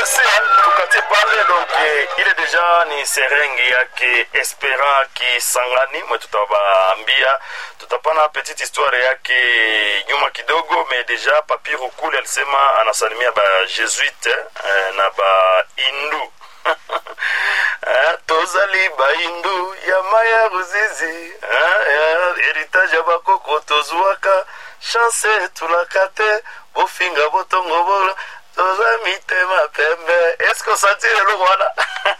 merci tukatie pale donc eh, ile deja ni serenge yake espera kisangani mwe tutawaambia tutapana petite histoire yake nyuma kidogo me deja papi rukuli alisema anasalimia ba jesuite eh, na ba indu Eh, tozali baindu ya maya ruzizi eh, eh, heritage ya bakoko tozwaka chance tulaka te bofinga botongo bolo toza mitema pembe eske osantire eloko wana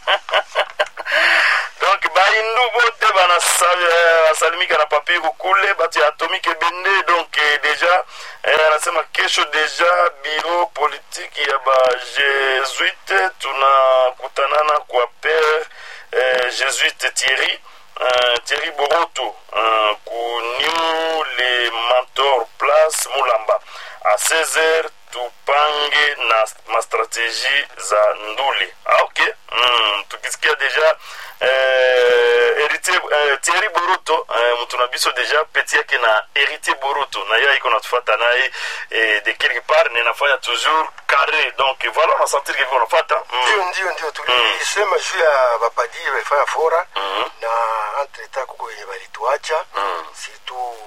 donc baindu bote banasalimika na papiru kule bato ya atomike ebende donc eh, deja eh, anasema kesho deja biro politiki ya bajesuite tunakutanana kwa pere eh, jesuite thierry uh, thierry boroto uh, ku new le mentor place mulamba a 16h tupange na mastrategie za nduli ah, ok mm, tukisikia deja eh, héritier eh, thierry boroto eh, mtu na biso deja peti yake na héritier boroto na ye aiko natufata naye eh, de quelque part nenafanya toujours carré donc voilà unasentir kevi unafata ndio mm. ndio ndio tulisema juu ya bapadiri walifanya fora Mhm. na entreta kuko wenye walituacha Mm. surtout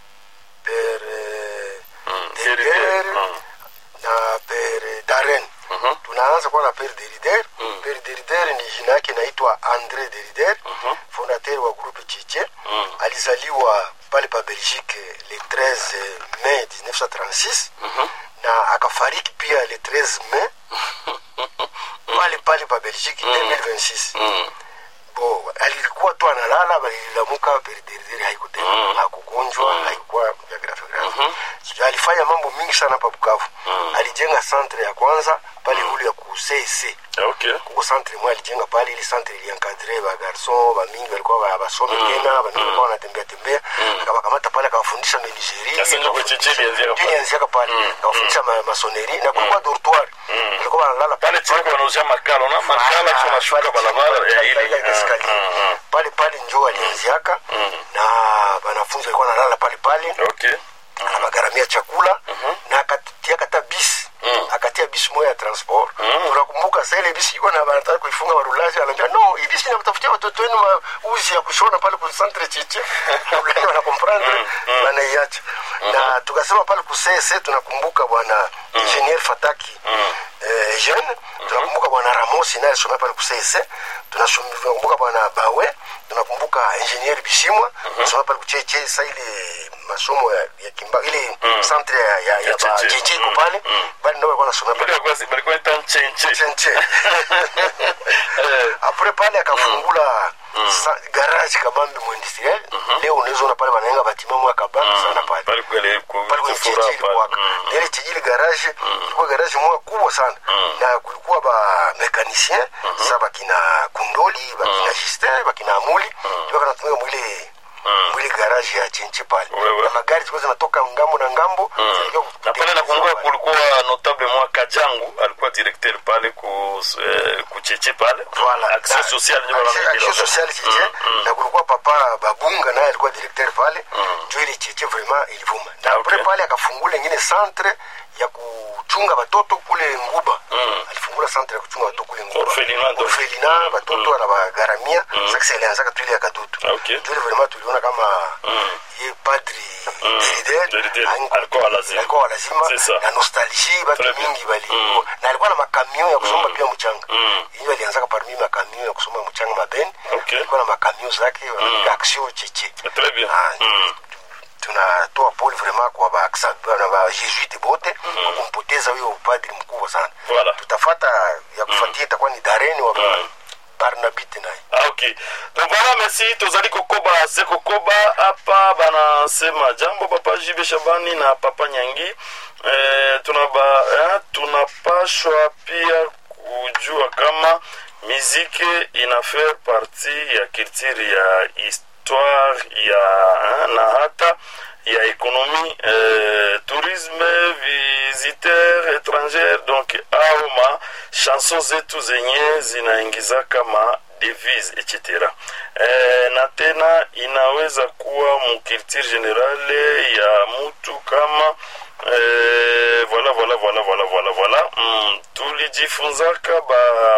pere Mm. Derider Héritier. Mm. na pere daren Mhm. tunaanza kuwa na pere derider Mm. pere derider ni jina yake inaitwa andre derider Mhm. fondateur wa groupe chiche Mm. alizaliwa pale pa belgique le 13 mai 1936 Mhm. na akafariki pia le 13 mai pale pale pa belgique 2026 Mm. bo alikuwa tu analala balilamuka periderideri haikutema Mm. hakugonjwa Mm. haikuwa vya grafe grafe Mhm. So, alifanya mambo mingi sana pa bukavu Mm. alijenga centre ya kwanza pale ulu ya ku cc ok kuko centre mwe alijenga pale ili centre iliankadre bagarson bamingi balikuwa ba- basome tena bamingi walikuwa wanatembea tembea akabakamata pale akawafundisha menuiserie Sasa ndio kwechichi ilianzia pale. ilianziaka pale akawafundisha ma- masoneri na kulikuwa dortoir walikuwa wanalala pale chini wanauzia makala na makala kisha unashuka barabara ya ile ile Ah, ah, pale pale njo alianziaka na wanafunzi walikuwa wanalala pale pale ah. ok anabagaramia chakula na akatia kata bisi Mm. akatia bisi moya ya transport tunakumbuka saa ile bisi iko na banataka kuifunga warulaji anaambia no hii bisi inamtafutia watoto wenu mauzi ya kushona pale ku centre chiche Fulani wanakomprendre wanaiacha na tukasema pale ku CSC tunakumbuka bwana ingenier Fataki eh, jeune tunakumbuka bwana Ramos naye alisomea pale ku CSC tunasum- tunakumbuka bwana Bawe tunakumbuka ingenier Bishimwa alisomea pale ku cheche sa ile masomo ya, ya kimba ile centre ya, ya, ya, Ya ba Cheche. cheche iko Mm. pale bali ndio walikuwa wanasomea pale balikuwa balikuwa ita nchenche chenche apres pale akafungula sa- garage kabambi muindustriel leo unaweza ona pale wanaenga batima mwa kabambi sana pale pale kwele pale kwenye kufura cheche ilikuwaka na ile cheche ile garage ilikuwa garage moja kubwa sana na kulikuwa ba mekanicien sasa bakina kundoli bakina justin bakina amuli ndio kanatumika mwile mwile garage ya chenche pale Wewe. na magari zilikuwa zinatoka ngambo na ngambo zilikuwa na pale kutengenezwa nakumbuka pale. kulikuwa notable mwa kajangu alikuwa directeur pale ku eh, kucheche pale Voilà. action Na- sociale ndio action- wanaambia action sociale cheche na kulikuwa papa babunga naye alikuwa directeur pale njo ile cheche vraiment ilivuma na Ah, apres okay. pale akafungula ingine centre ya kuchunga batoto kule nguba alifungula centre ya kuchunga batoto kule nguba Orphelinat donc. orphelina batoto anabagaramia sasa ilianzaka tu ile ya kadutu Ah, okay. njo ile vraiment tuliona kama ye padri Derider Derider, haingu- alikuwa lazima. alikuwa wa lazima C'est ça. na nostalgie batu Très bien. mingi bali na alikuwa na makamion ya kusomba pia mchanga Mm. hiyo alianzaka parmi makamion ya kusomba mchanga mabeni Okay. alikuwa na makamion zake wanapiga action cheche très bien Ah, Mm. tunatoa pole vraiment kwa ba na ba jesuite bote kwa kumpoteza huyo upadri mkubwa sana Voilà. tutafata ya kufuatia itakuwa ni dareni wa Mm. barnabite naye Ah, ok donc voilà merci tozali kokoba se kokoba hapa banasema jambo papa jibe shabani na papa nyangi eh, tunaba, eh, tunapashwa pia kujua kama miziki ina faire partie ya culture ya histoire ya eh, na hata ya ekonomi eh, tourisme visiteur étranger donc au ma chanson zetu zenye zinaingiza kama devise etc eh, na tena inaweza kuwa mukilture generale ya mutu kama eh, voilà voilà voilà voilà voilà voilà mm, tuliji tulijifunzaka ba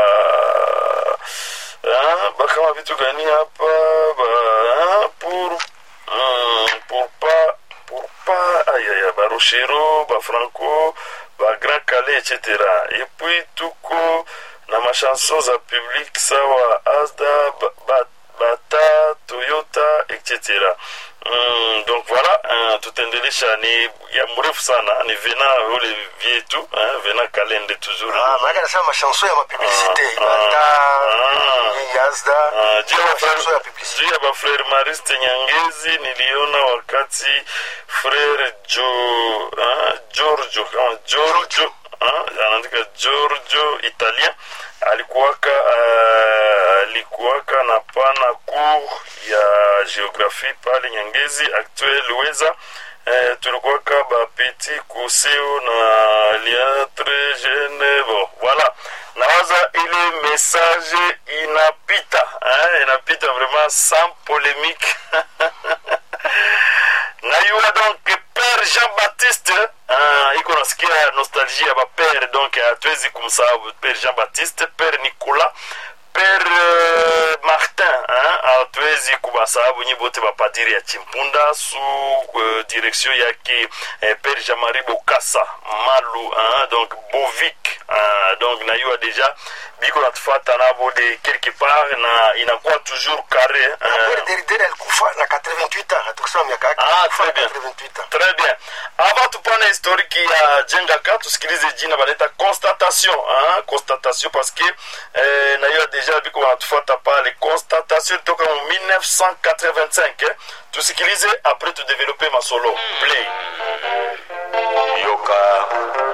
ah, ba kama vitu gani hapa ba ah, pour mm, pour pas pour pas aïe aïe ba Rochero ba Franco ba Grand Calais etc et puis tuko na machanson za public sawa Asda ba, ba, Bata Toyota etc Mm, donc voilà uh, tutaendelesha ni ya mrefu sana ni vena ule vyetu uh, vena kalende toujours Ah, maana nasema mashanso ya mapublicité Ah, bata ah. yazda Ah, juu ya mashanso ya bafrere- publicité juu ya bafrere mariste nyangezi niliona wakati frere jo ah, giorgio kama giorgio ah, anaandika giorgio italien alikuwaka ah, alikuwaka na pana cour ya geographie pale nyangezi actuel weza eh, tulikuwaka bapeti kuseo na liatre jeune bon voilà nawaza ile message inapita eh, inapita vraiment sans polémique nayua donc père jean baptiste uh, iko nasikia nostalgie ya bapere donc hatuwezi kumsahau père jean baptiste père nicolas père uh, martin hein, hatuwezi kubasahabu nyi bote bapadiri ya chimpunda su uh, direction yake eh, père jean marie bokasa malu hein, donc bovik hein, donc nayua deja biko natufata nabo de quelque part na inakuwa toujours carré hein. Kweli Derideri alikufa na 88 ans tukisema miaka yake Ah, alikufa na très bien. 88 ans Très bien. Avant tupane historiki ya jengaka tusikilize jina banaita constatation hein? constatation parce que eh, na hiyo deja biko wanatufuata pale constatation toka mu 1985 eh? tusikilize après tudevelope masolo play yoka